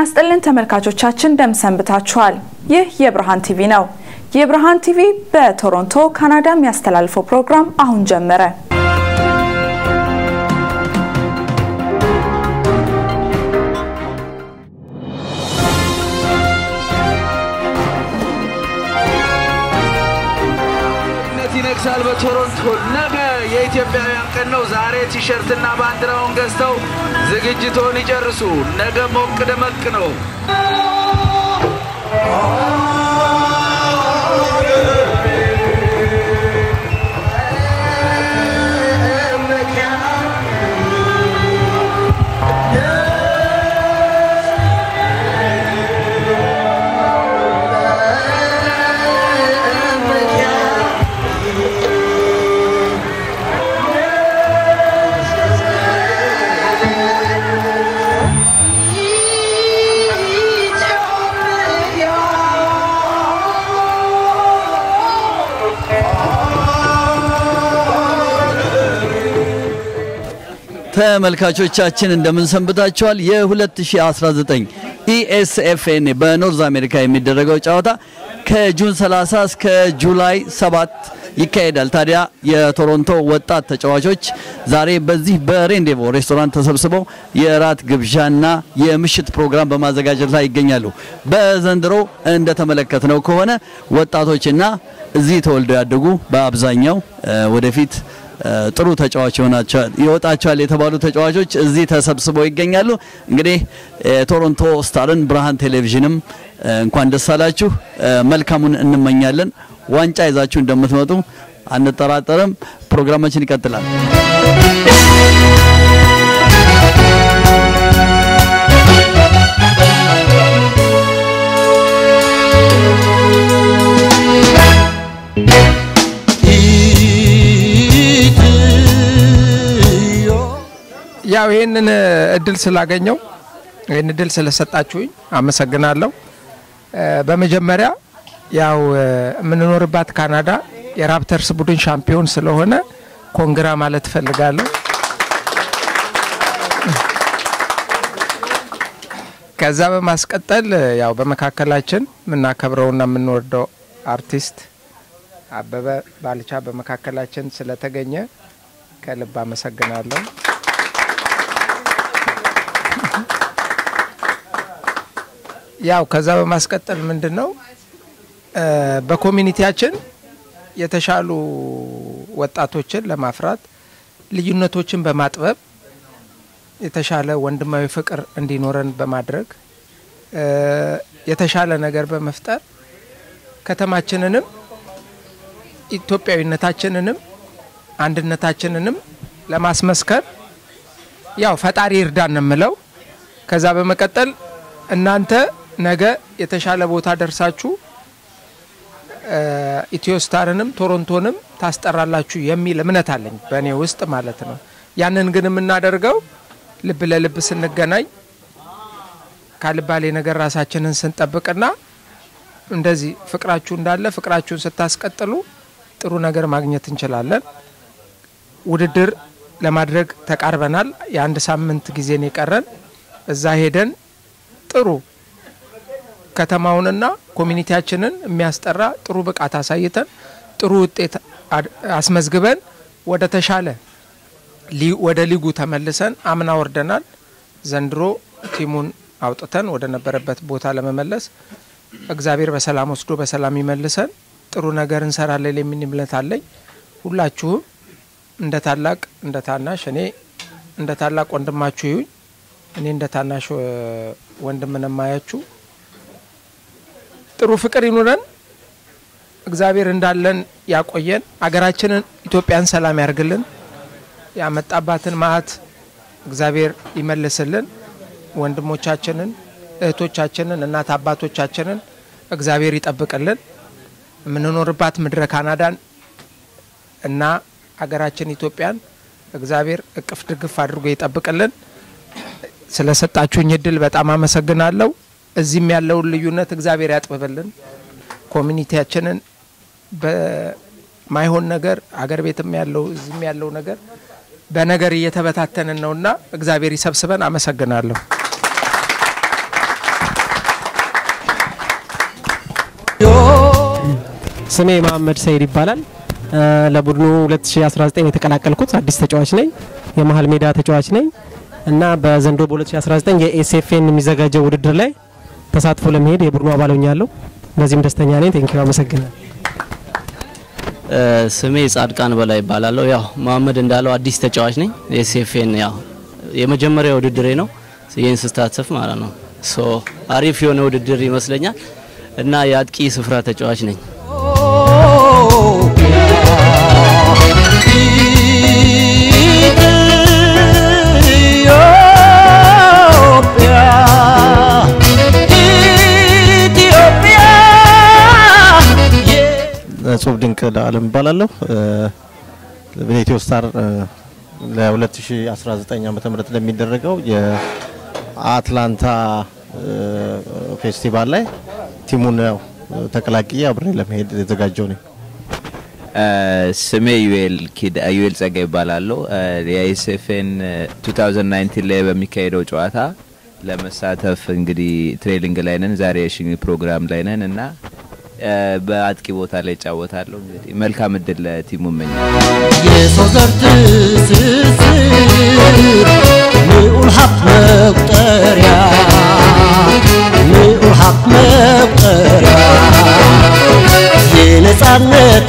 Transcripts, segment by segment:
ይስጥልን ተመልካቾቻችን እንደምን ሰንብታችኋል? ይህ የብርሃን ቲቪ ነው። የብርሃን ቲቪ በቶሮንቶ ካናዳ የሚያስተላልፈው ፕሮግራም አሁን ጀመረ። ይነግሳል በቶሮንቶ ነገ የኢትዮጵያውያን ቀን ነው። ዛሬ ቲሸርትና ባንዲራውን ገዝተው ዝግጅቶን ይጨርሱ። ነገ ሞቅ ደመቅ ነው። ተመልካቾቻችን እንደምን ሰንብታችኋል? የ2019 ኢኤስኤፍኤን በኖርዝ አሜሪካ የሚደረገው ጨዋታ ከጁን 30 እስከ ጁላይ 7 ይካሄዳል። ታዲያ የቶሮንቶ ወጣት ተጫዋቾች ዛሬ በዚህ በሬንዴቮ ሬስቶራንት ተሰብስበው የራት ግብዣና የምሽት ፕሮግራም በማዘጋጀት ላይ ይገኛሉ። በዘንድሮ እንደተመለከትነው ከሆነ ወጣቶችና እዚህ ተወልደው ያደጉ በአብዛኛው ወደፊት ጥሩ ተጫዋች ይወጣቸዋል የተባሉ ተጫዋቾች እዚህ ተሰብስበው ይገኛሉ። እንግዲህ የቶሮንቶ ስታርን ብርሃን ቴሌቪዥንም እንኳን ደስ አላችሁ መልካሙን እንመኛለን። ዋንጫ ይዛችሁ እንደምትመጡ አንጠራጠርም። ፕሮግራማችን ይቀጥላል። ያው ይህንን እድል ስላገኘው ይህን እድል ስለሰጣችሁኝ አመሰግናለሁ። በመጀመሪያ ያው የምንኖርባት ካናዳ የራፕተርስ ቡድን ሻምፒዮን ስለሆነ ኮንግራ ማለት እፈልጋለሁ። ከዛ በማስቀጠል ያው በመካከላችን የምናከብረውና የምንወደው አርቲስት አበበ ባልቻ በመካከላችን ስለተገኘ ከልብ አመሰግናለሁ። ያው ከዛ በማስቀጠል ምንድን ነው በኮሚኒቲያችን የተሻሉ ወጣቶችን ለማፍራት ልዩነቶችን በማጥበብ የተሻለ ወንድማዊ ፍቅር እንዲኖረን በማድረግ የተሻለ ነገር በመፍጠር ከተማችንንም ኢትዮጵያዊነታችንንም አንድነታችንንም ለማስመስከር ያው ፈጣሪ እርዳን ነው የምለው። ከዛ በመቀጠል እናንተ ነገ የተሻለ ቦታ ደርሳችሁ ኢትዮ ስታርንም ቶሮንቶንም ታስጠራላችሁ የሚል እምነት አለኝ በእኔ ውስጥ ማለት ነው። ያንን ግን የምናደርገው ልብ ለልብ ስንገናኝ ካልባሌ ነገር ራሳችንን ስንጠብቅና እንደዚህ ፍቅራችሁ እንዳለ ፍቅራችሁን ስታስቀጥሉ ጥሩ ነገር ማግኘት እንችላለን። ውድድር ለማድረግ ተቃርበናል። የአንድ ሳምንት ጊዜን የቀረን እዛ ሄደን ጥሩ ከተማውንና ኮሚኒቲያችንን የሚያስጠራ ጥሩ ብቃት አሳይተን ጥሩ ውጤት አስመዝግበን ወደ ተሻለ ወደ ሊጉ ተመልሰን አምና ወርደናል። ዘንድሮ ቲሙን አውጥተን ወደ ነበረበት ቦታ ለመመለስ እግዚአብሔር በሰላም ወስዶ በሰላም ይመልሰን። ጥሩ ነገር እንሰራለን የሚል እምነት አለኝ። ሁላችሁም እንደ ታላቅ እንደ ታናሽ እኔ እንደ ታላቅ ወንድማችሁ ይሁኝ እኔ እንደ ታናሽ ወንድምን የማያችሁ ጥሩ ፍቅር ይኑረን። እግዚአብሔር እንዳለን ያቆየን። አገራችንን ኢትዮጵያን ሰላም ያርግልን። ያመጣባትን መዓት እግዚአብሔር ይመልስልን። ወንድሞቻችንን፣ እህቶቻችንን፣ እናት አባቶቻችንን እግዚአብሔር ይጠብቅልን። የምንኖርባት ምድረ ካናዳን እና አገራችን ኢትዮጵያን እግዚአብሔር እቅፍ ድግፍ አድርጎ ይጠብቅልን። ስለሰጣችሁኝ እድል በጣም አመሰግናለሁ። እዚህም ያለውን ልዩነት እግዚአብሔር ያጥብብልን። ኮሚኒቲያችንን በማይሆን ነገር አገር ቤትም ያለው እዚህም ያለው ነገር በነገር እየተበታተንን ነውና እግዚአብሔር ይሰብስበን። አመሰግናለሁ። ስሜ መሀመድ ሰይድ ይባላል። ለቡድኑ 2019 የተቀላቀልኩት አዲስ ተጫዋች ነኝ። የመሀል ሜዳ ተጫዋች ነኝ እና በዘንድሮ በ2019 የኤስኤፍኤን የሚዘጋጀው ውድድር ላይ ተሳትፎ ለመሄድ የቡድኑ አባል ሆኛለሁ። በዚህም ደስተኛ ነኝ። ቴንኪዩ፣ አመሰግናለሁ። ስሜ ጻድቃን በላይ ይባላለሁ። ያው መሀመድ እንዳለው አዲስ ተጫዋች ነኝ። ኤስኤፍኤን ያው የመጀመሪያ ውድድሬ ነው ይህን ስታተፍ ማለት ነው። ሶ አሪፍ የሆነ ውድድር ይመስለኛል እና የአጥቂ ስፍራ ተጫዋች ነኝ። እጹብ ድንቅ ለአለም እባላለሁ። በኢትዮ ስታር ለ2019 ዓመተ ምህረት ለሚደረገው የአትላንታ ፌስቲቫል ላይ ቲሙን ያው ተቀላቅዬ አብሬ ለመሄድ የተዘጋጀው ነኝ። ስሜ ዩኤል ኪድ ዩኤል ጸጋ ይባላለሁ። የኤስኤፍኤን 2019 ላይ በሚካሄደው ጨዋታ ለመሳተፍ እንግዲህ ትሬኒንግ ላይ ነን። ዛሬ የሽኝ ፕሮግራም ላይ ነን እና በአጥቂ ቦታ ላይ እጫወታለሁ። እንግዲህ መልካም እድል ለቲሙ እመኛለሁ። የሰው ዘር ትስስር ልዑል ሀብት መቁጠሪያ ልዑል ሀብት መቁጠሪያ የነጻነት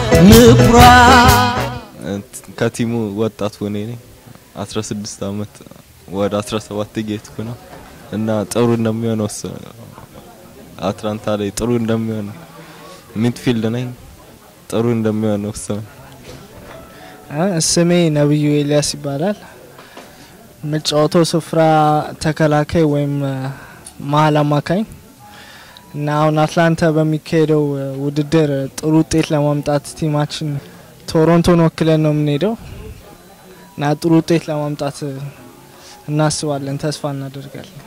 ምኩራብ ከቲሙ ወጣት ሆኔ ነኝ 16 አመት ወደ 17 ጌትኩ ነው እና ጥሩ እንደሚሆን ወሰ አትላንታ ላይ ጥሩ እንደሚሆን ሚድፊልድ ነኝ ጥሩ እንደሚሆን ወሰነ። ስሜ ነብዩ ኤልያስ ይባላል። የምጫወተው ስፍራ ተከላካይ ወይም መሀል አማካኝ እና አሁን አትላንታ በሚካሄደው ውድድር ጥሩ ውጤት ለማምጣት ቲማችን ቶሮንቶን ወክለን ነው የምንሄደው እና ጥሩ ውጤት ለማምጣት እናስባለን፣ ተስፋ እናደርጋለን።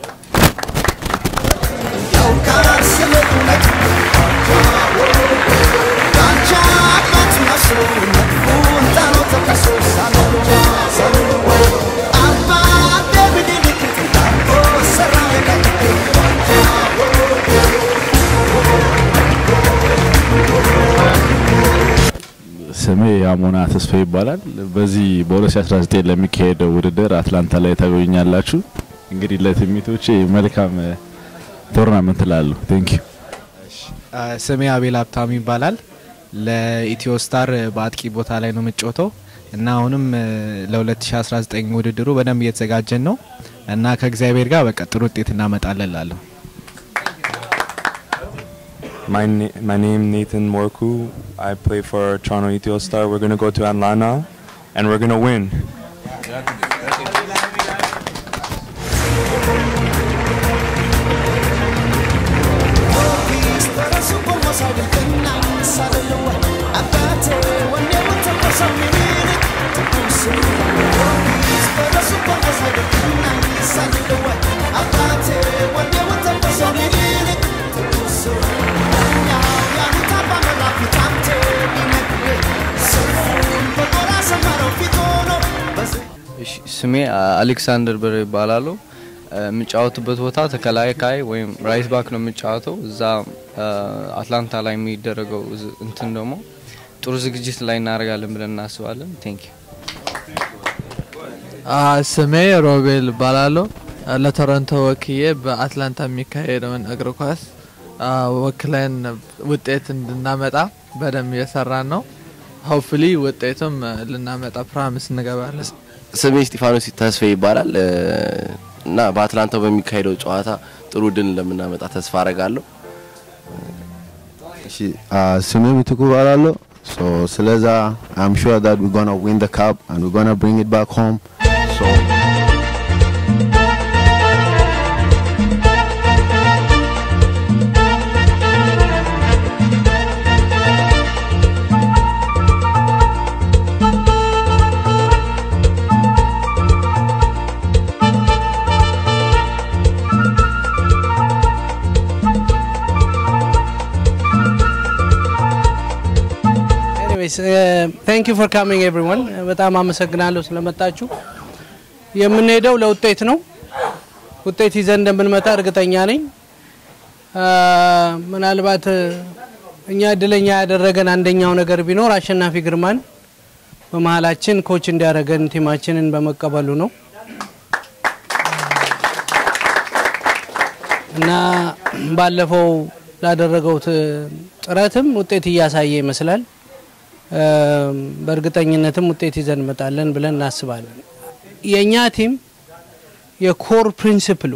ስሜ አሞና ተስፋ ይባላል። በዚህ በ2019 ለሚካሄደው ውድድር አትላንታ ላይ ታገኙኛላችሁ። እንግዲህ ለትሚቶቼ መልካም ቶርናመንት ላሉ ቴንክ ዩ። ስሜ አቤል ሀብታሙ ይባላል። ለኢትዮ ስታር በአጥቂ ቦታ ላይ ነው የምጫወተው እና አሁንም ለ2019 ውድድሩ በደንብ እየተዘጋጀን ነው እና ከእግዚአብሔር ጋር በቃ ጥሩ ውጤት እናመጣለን ላለሁ My, na- my name Nathan Morku. I play for Toronto Ethio Star. We're gonna go to Atlanta, and we're gonna win. እሺ፣ ስሜ አሌክሳንደር ብር ይባላሉ። የምጫወትበት ቦታ ተከላካይ ወይም ራይት ባክ ነው የምጫወተው። እዛ አትላንታ ላይ የሚደረገው ዝ- እንትን ደግሞ ጥሩ ዝግጅት ላይ እናደርጋለን ብለን እናስባለን። ቴንክ ዩ። ስሜ ሮቤል እባላለሁ። ለቶሮንቶ ወክዬ በአትላንታ የሚካሄደውን እግር ኳስ አ፣ ወክለን ውጤት እንድናመጣ በደንብ እየሰራን ነው። ሆፕፉሊ ውጤቱም ልናመጣ ፕራሚስ እንገባለን። ስሜ እስጢፋኖስ ተስፋ ይባላል እ፣ እና በአትላንታው በሚካሄደው ጨዋታ ጥሩ ድል እንደምናመጣ ተስፋ አረጋለሁ። እሺ ስሜ ምትኩ እባላለሁ። ሶ ስለዛ አም ሹር ዳት ዊ ጎና ዊን ዘ ካፕ አንድ ዊ ጎና ብሪንግ ኢት ባክ ሆም ሶ ኤኒዌይስ ታንክ ዩ ፎር ካሚንግ ኤቭሪዋን በጣም አመሰግናለሁ ስለመጣችሁ። የምንሄደው ለውጤት ነው። ውጤት ይዘን እንደምንመጣ እርግጠኛ ነኝ። አ፣ ምናልባት እኛ እድለኛ ያደረገን አንደኛው ነገር ቢኖር አሸናፊ ግርማን በመሀላችን ኮች እንዲያደረገን ቲማችንን በመቀበሉ ነው እና ባለፈው ላደረገው ት- ጥረትም ውጤት እያሳየ ይመስላል። እም፣ በእርግጠኝነትም ውጤት ይዘን እንመጣለን ብለን እናስባለን። የእኛ ቲም የኮር ፕሪንሲፕሉ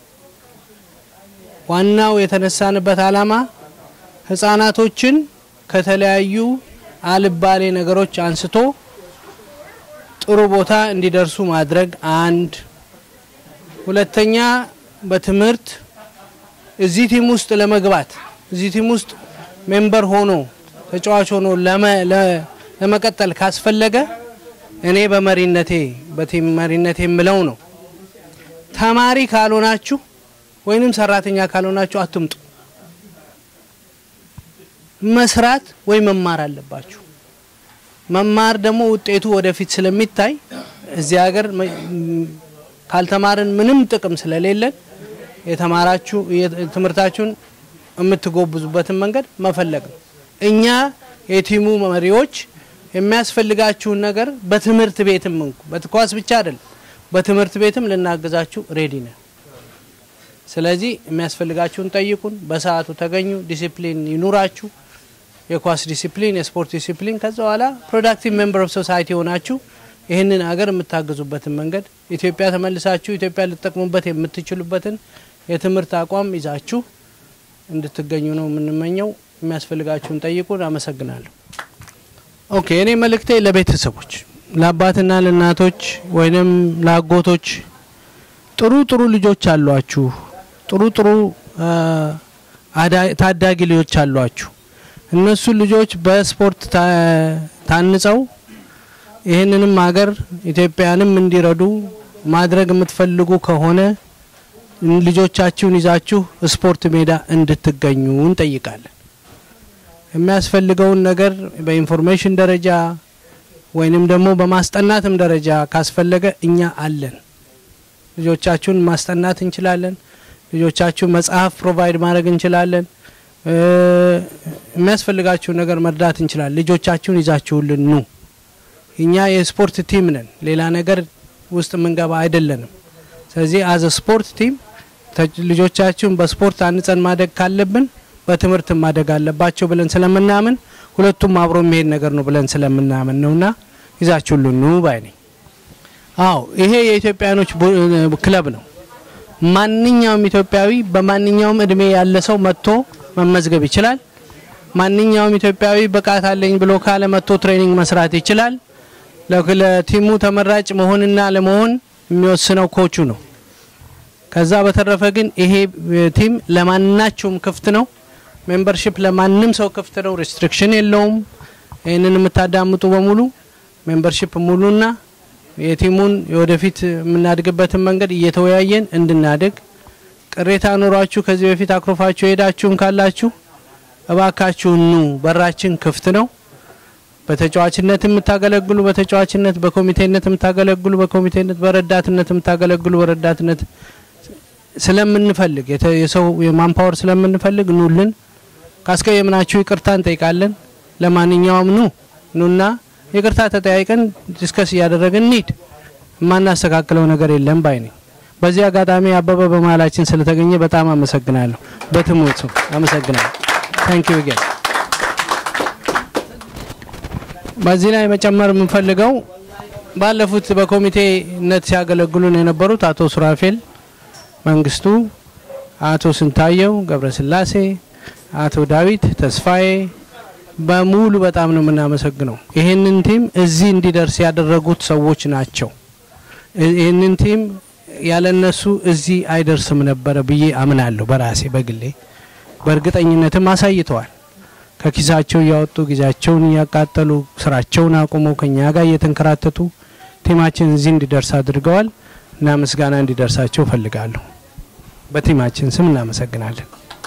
ዋናው የተነሳንበት ዓላማ ህጻናቶችን ከተለያዩ አልባሌ ነገሮች አንስቶ ጥሩ ቦታ እንዲደርሱ ማድረግ አንድ፣ ሁለተኛ በትምህርት እዚህ ቲም ውስጥ ለመግባት እዚህ ቲም ውስጥ ሜምበር ሆኖ ተጫዋች ሆኖ ለመ- ለ- ለመቀጠል ካስፈለገ እኔ በመሪነቴ በቲም መሪነቴ የምለው ነው ተማሪ ካልሆናችሁ ወይንም ሰራተኛ ካልሆናችሁ አትምጡ። መስራት ወይ መማር አለባችሁ። መማር ደግሞ ውጤቱ ወደፊት ስለሚታይ እዚህ ሀገር መ- ም- ካልተማርን ምንም ጥቅም ስለሌለን የተማራችሁ የ- ትምህርታችሁን የምትጎብዙበትን መንገድ መፈለግ ነው። እኛ የቲሙ መሪዎች የሚያስፈልጋችሁን ነገር በትምህርት ቤትም እንኩ በኳስ ብቻ አይደለም፣ በትምህርት ቤትም ልናግዛችሁ ሬዲ ነን። ስለዚህ የሚያስፈልጋችሁን ጠይቁን፣ በሰዓቱ ተገኙ፣ ዲሲፕሊን ይኑራችሁ፣ የኳስ ዲሲፕሊን፣ የስፖርት ዲሲፕሊን። ከዛ በኋላ ፕሮዳክቲቭ ሜምበር ኦፍ ሶሳይቲ ሆናችሁ ይህንን ሀገር የምታግዙበትን መንገድ ኢትዮጵያ ተመልሳችሁ ኢትዮጵያ ልትጠቅሙበት የምትችሉበትን የትምህርት አቋም ይዛችሁ እንድትገኙ ነው የምንመኘው። የሚያስፈልጋችሁን ጠይቁን። አመሰግናለሁ። ኦኬ፣ እኔ መልእክቴ ለቤተሰቦች ለአባትና ለእናቶች ወይንም ለአጎቶች ጥሩ ጥሩ ልጆች አሏችሁ፣ ጥሩ ጥሩ አ፣ አዳ- ታዳጊ ልጆች አሏችሁ። እነሱ ልጆች በስፖርት ታ- ታንጸው ይህንንም ሀገር ኢትዮጵያንም እንዲረዱ ማድረግ የምትፈልጉ ከሆነ ልጆቻችሁን ይዛችሁ ስፖርት ሜዳ እንድትገኙ እንጠይቃለን። የሚያስፈልገውን ነገር በኢንፎርሜሽን ደረጃ ወይንም ደግሞ በማስጠናትም ደረጃ ካስፈለገ እኛ አለን። ልጆቻችሁን ማስጠናት እንችላለን። ልጆቻችሁን መጽሐፍ ፕሮቫይድ ማድረግ እንችላለን። እ፣ የሚያስፈልጋችሁን ነገር መርዳት እንችላለን። ልጆቻችሁን ይዛችሁልን ኑ። እኛ የስፖርት ቲም ነን፣ ሌላ ነገር ውስጥ የምንገባ አይደለንም። ስለዚህ አዘ ስፖርት ቲም ተ- ልጆቻችሁን በስፖርት አንጸን ማደግ ካለብን በትምህርት ማደግ አለባቸው ብለን ስለምናምን ሁለቱም አብሮ የሚሄድ ነገር ነው ብለን ስለምናምን ነውና ይዛችሁልን ኑ ባይ ነኝ። አዎ ይሄ የኢትዮጵያኖች ቡ- ክለብ ነው። ማንኛውም ኢትዮጵያዊ በማንኛውም እድሜ ያለ ሰው መጥቶ መመዝገብ ይችላል። ማንኛውም ኢትዮጵያዊ ብቃት አለኝ ብሎ ካለ መጥቶ ትሬኒንግ መስራት ይችላል። ለ- ለቲሙ ተመራጭ መሆንና ለመሆን የሚወስነው ኮቹ ነው። ከዛ በተረፈ ግን ይሄ እ፣ ቲም ለማናቸውም ክፍት ነው። ሜምበርሺፕ ለማንም ሰው ክፍት ነው። ሪስትሪክሽን የለውም። ይህንን የምታዳምጡ በሙሉ ሜምበርሺፕ ሙሉና የቲሙን የወደፊት የምናድግበትን መንገድ እየተወያየን እንድናድግ ቅሬታ ኖሯችሁ ከዚህ በፊት አኩርፋችሁ የሄዳችሁም ካላችሁ እባካችሁ ኑ፣ በራችን ክፍት ነው። በተጫዋችነት የምታገለግሉ በተጫዋችነት፣ በኮሚቴነት የምታገለግሉ በኮሚቴነት፣ በረዳትነት የምታገለግሉ በረዳትነት ስለምንፈልግ የተ- የሰው የማንፓወር ስለምንፈልግ ኑልን። ካስቀየምናችሁ ይቅርታ እንጠይቃለን። ለማንኛውም ኑ ኑና ይቅርታ ተጠያይቀን ዲስከስ እያደረግን እንሂድ። የማናስተካክለው ነገር የለም ባይ ነኝ። በዚህ አጋጣሚ አበበ በመሀላችን ስለተገኘ በጣም አመሰግናለሁ። በትምህርቱ አመሰግናለሁ። ታንክ ዩ ጌን በዚህ ላይ መጨመር የምንፈልገው ባለፉት በኮሚቴነት ሲያገለግሉን የነበሩት አቶ ሱራፌል መንግስቱ፣ አቶ ስንታየው ገብረስላሴ፣ አቶ ዳዊት ተስፋዬ በሙሉ በጣም ነው የምናመሰግነው። ይህንን ቲም እዚህ እንዲደርስ ያደረጉት ሰዎች ናቸው። እ- ይህንን ቲም ያለነሱ እዚህ አይደርስም ነበረ ብዬ አምናለሁ። በራሴ በግሌ በእርግጠኝነትም አሳይተዋል። ከኪሳቸው እያወጡ ጊዜያቸውን እያቃጠሉ ስራቸውን አቁመው ከኛ ጋር እየተንከራተቱ ቲማችን እዚህ እንዲደርስ አድርገዋል እና ምስጋና እንዲደርሳቸው እፈልጋለሁ። በቲማችን ስም እናመሰግናለን።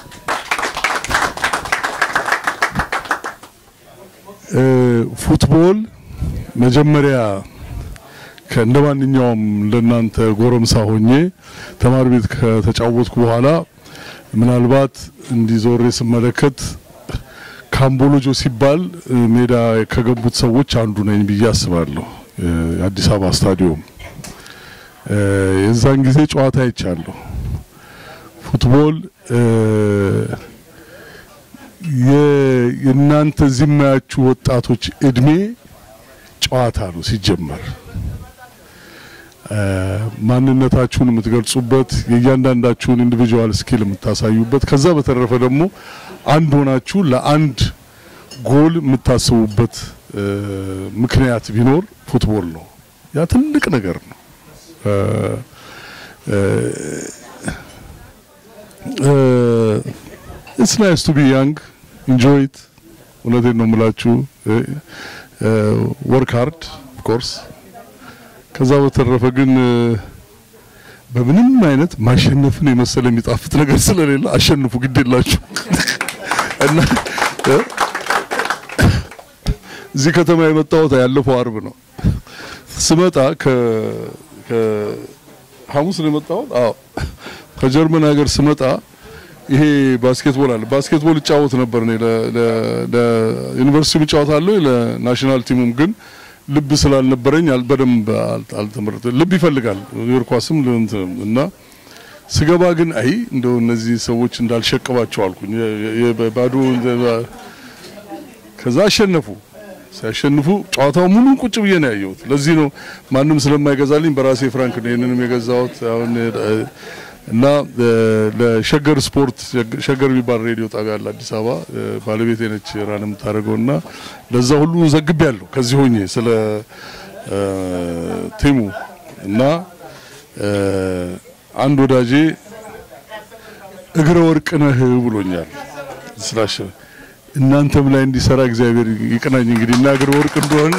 እ፣ ፉትቦል መጀመሪያ ከእንደ ማንኛውም እንደናንተ ጎረምሳ ሆኜ ተማሪ ቤት ከተጫወትኩ በኋላ ምናልባት እንዲዞሬ ስመለከት ካምቦሎጆ ሲባል እ፣ ሜዳ ከገቡት ሰዎች አንዱ ነኝ ብዬ አስባለሁ። እ፣ የአዲስ አበባ ስታዲዮም እ፣ የዛን ጊዜ ጨዋታ አይቻለሁ። ፉትቦል እ፣ የ- የእናንተ እዚህ የማያችሁ ወጣቶች እድሜ ጨዋታ ነው ሲጀመር እ፣ ማንነታችሁን የምትገልጹበት የእያንዳንዳችሁን ኢንዲቪጁዋል ስኪል የምታሳዩበት ከዛ በተረፈ ደግሞ አንድ ሆናችሁ ለአንድ ጎል የምታስቡበት እ፣ ምክንያት ቢኖር ፉትቦል ነው። ያ ትልቅ ነገር ነው። እ፣ ኢትስ ናይስ ቱ ቢ ያንግ ኢንጆይ ኢት። እውነቴን ነው የምላችሁ። ወርክ ሃርድ ኦፍ ኮርስ ከዛ በተረፈ ግን እ፣ በምንም አይነት ማሸነፍን የመሰለ የሚጣፍጥ ነገር ስለሌለ አሸንፉ፣ ግድ የላችሁ እና እ፣ እዚህ ከተማ የመጣሁት ያለፈው አርብ ነው። ስመጣ ከ ከ ሐሙስ ነው የመጣሁት። አዎ ከጀርመን ሀገር ስመጣ ይሄ ባስኬትቦል አለ። ባስኬትቦል እጫወት ነበር እኔ ለ- ለ- ለዩኒቨርሲቲው እጫወታለሁ ለናሽናል ቲሙም ግን ልብ ስላልነበረኝ አል- በደንብ አል- አልተመረጠ ልብ ይፈልጋል እግር ኳስም እንትን እና ስገባ ግን አይ እንደው እነዚህ ሰዎች እንዳልሸቅባቸው አልኩኝ። የ- የ- የ- ባዶ ከዛ አሸነፉ። ሲያሸንፉ ጨዋታው ሙሉን ቁጭ ብዬ ነው ያየሁት። ለዚህ ነው ማንም ስለማይገዛልኝ በራሴ ፍራንክ ነው ይህንንም የገዛሁት አሁን እ፣ እና እ፣ ለሸገር ስፖርት ሸገር የሚባል ሬዲዮ ጣቢያ አለ አዲስ አበባ እ፣ ባለቤቴ ነች ራን የምታደርገው እና ለዛ ሁሉ ዘግቤ ያለሁ ከዚህ ሆኜ ስለ እ፣ ቲሙ እና እ፣ አንድ ወዳጄ እግረ ወርቅ ነህ ብሎኛል ስላሸ እናንተም ላይ እንዲሰራ እግዚአብሔር ይቅናኝ። እንግዲህ እና እግረ ወርቅ እንደሆነ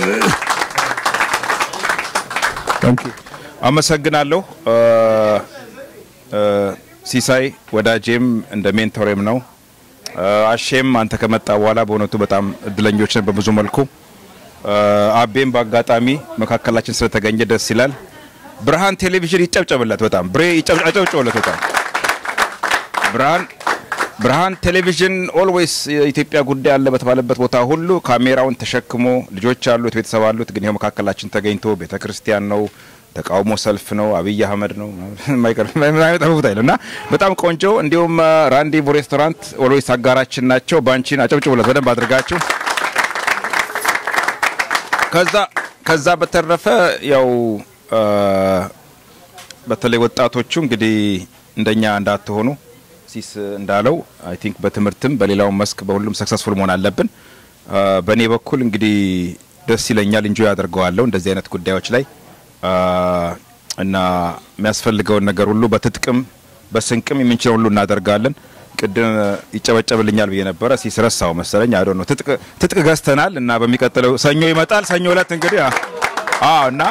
ታንኪ አመሰግናለሁ። እ፣ እ፣ ሲሳይ ወዳጄም እንደ ሜንቶሬም ነው። እ፣ አሼም አንተ ከመጣ በኋላ በእውነቱ በጣም እድለኞች ነን በብዙ መልኩ። እ፣ አቤም በአጋጣሚ መካከላችን ስለተገኘ ደስ ይላል። ብርሃን ቴሌቪዥን ይጨብጨብለት በጣም ብሬ ይጨብጨብለት በጣም ብርሃን ብርሃን ቴሌቪዥን ኦልዌይስ የኢትዮጵያ ጉዳይ አለ በተባለበት ቦታ ሁሉ ካሜራውን ተሸክሞ ልጆች አሉት፣ ቤተሰብ አሉት። ግን ይኸው መካከላችን ተገኝቶ ቤተ ክርስቲያን ነው፣ ተቃውሞ ሰልፍ ነው፣ አብይ አህመድ ነው የማይቀር የማይጠፉት አይደል እና በጣም ቆንጆ። እንዲሁም ራንዲቮ ሬስቶራንት ኦልዌይስ አጋራችን ናቸው። ባንቺን አጨብጭቡለት በደንብ አድርጋችሁ። ከዛ ከዛ በተረፈ ያው አ፣ በተለይ ወጣቶቹ እንግዲህ እንደኛ እንዳትሆኑ ሲስ እንዳለው አይ ቲንክ በትምህርትም በሌላውም መስክ በሁሉም ሰክሰስፉል መሆን አለብን። አ፣ በእኔ በኩል እንግዲህ ደስ ይለኛል፣ እንጆይ አድርገዋለሁ እንደዚህ አይነት ጉዳዮች ላይ አ፣ እና የሚያስፈልገውን ነገር ሁሉ በትጥቅም በስንቅም የምንችለው ሁሉ እናደርጋለን። ቅድም ይጨበጨብልኛል ብዬ ነበረ ሲስረሳው መሰለኝ አዶ ነው። ትጥቅ ትጥቅ ገዝተናል እና በሚቀጥለው ሰኞ ይመጣል። ሰኞ እለት እንግዲህ አ- አዎ እና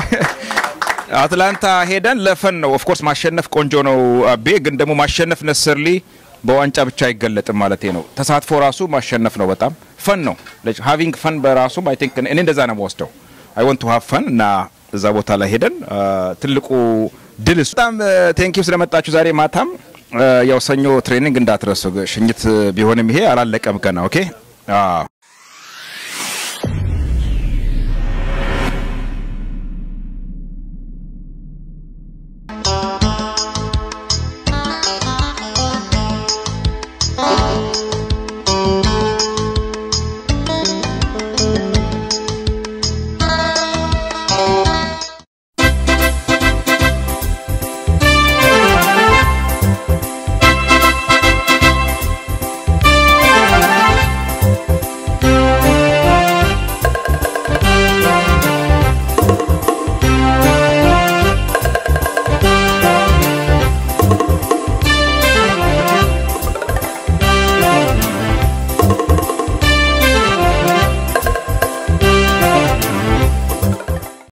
አትላንታ ሄደን ለፈን ነው። ኦፍኮርስ ማሸነፍ ቆንጆ ነው አቤ፣ ግን ደግሞ ማሸነፍ ነሰርሊ በዋንጫ ብቻ አይገለጥም ማለት ነው። ተሳትፎ ራሱ ማሸነፍ ነው። በጣም ፈን ነው። ሃቪንግ ፈን በራሱም አይ ቲንክ እኔ እንደዛ ነው የምወስደው። አይ ወንት ቱ ሃቭ ፈን እና እዛ ቦታ ላይ ሄደን አ፣ ትልቁ ድል እሱ። በጣም ቴንኪው ስለመጣችሁ ዛሬ ማታም አ፣ ያው ሰኞ ትሬኒንግ እንዳትረሱ። ሽኝት ቢሆንም ይሄ አላለቀም ገና። ኦኬ አዎ